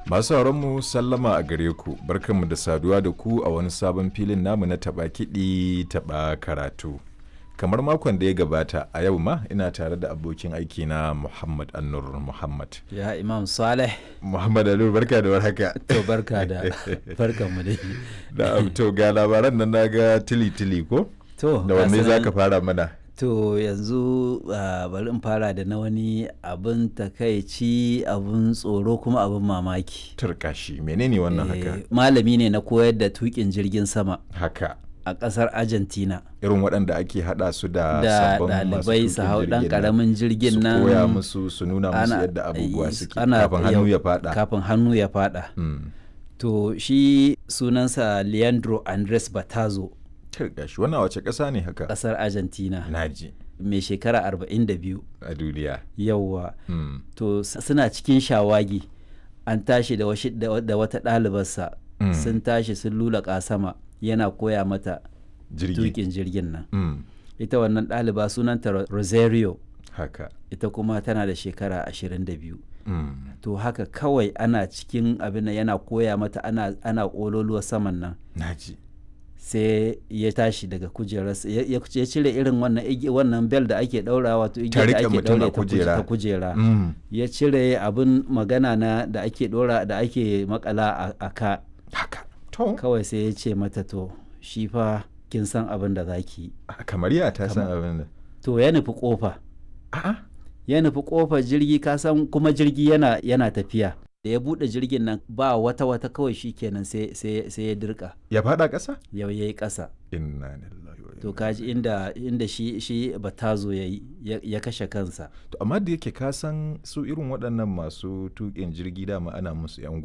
Masu mu sallama a gare ku, barkanmu da saduwa da ku a wani sabon filin namu na taɓa kiɗi taɓa karatu. Kamar makon da ya gabata a yau ma ina tare da abokin aiki na Muhammad Annur Muhammad. Ya Imam Saleh. Muhammad Annur barka da warhaka. To barka da barkan mu dai. Da to ga labaran nan naga tili tili ko? To Da wanne za ka fara mana? To yanzu uh, bari in fara da na wani abin takaici abin tsoro kuma abin mamaki. Turkashi menene wannan haka? Eh, Malami ne na koyar da tukin jirgin sama Haka. a ƙasar Argentina. Irin waɗanda ake haɗa su da Da sabbin masu ɗalibai su tuƙin hau ɗan jirgin nan. ƙaramin jirgin nan. Su koya musu su nuna musu ana- yadda abubuwa suke ana- kafin hannu yau- ya faɗa. Kafin hannu ya faɗa. Mm. To shi sunansa Leandro Andres Batazo Turkashi wannan wace ƙasa ne haka? ƙasar Argentina. Naji Mai shekara 42. a duniya. Yawwa. Mm. to s- suna cikin shawagi an tashi da, washi, da, wa- da wata ɗalibarsa Mm. sun tashi sun lulaƙa sama yana koya mata Jirgi. tukin jirgin nan Mm. ita wannan ɗaliba sunanta Ro- rosario Haka. ita kuma tana da shekara 22 Mm. to haka kawai ana cikin abin nan yana koya mata ana, ana ƙololuwa saman nan Naji. sai ya tashi daga kujerarsa ya, ya ya cire irin wannan igi- wannan bel da ake ɗaura wato Ta igiyar da riƙe ake mutum a ɗaure ta kuje- kujera. ta kujera Mm. ya cire abin magana na da ake dora da ake makala a, a ka Haka. To. kawai sai ya ce mata to shi fa kin san abin da za ki yi Kamar ya ta san abin da. to ya nufi kofa A'a. ya nufi kofar jirgi ka san kuma jirgi yana yana tafiya da ya bude jirgin nan ba wata wata kawai shi kenan sai sai sai ya dirka Ya faɗa ƙasa? ya yayi ƙasa Inna lillahi wa to inna kaji inda inda shi shi batazo yayi ya, ya kashe kansa To amma da yake ka san su irin waɗannan masu tuƙin jirgi dama ana musu 'yan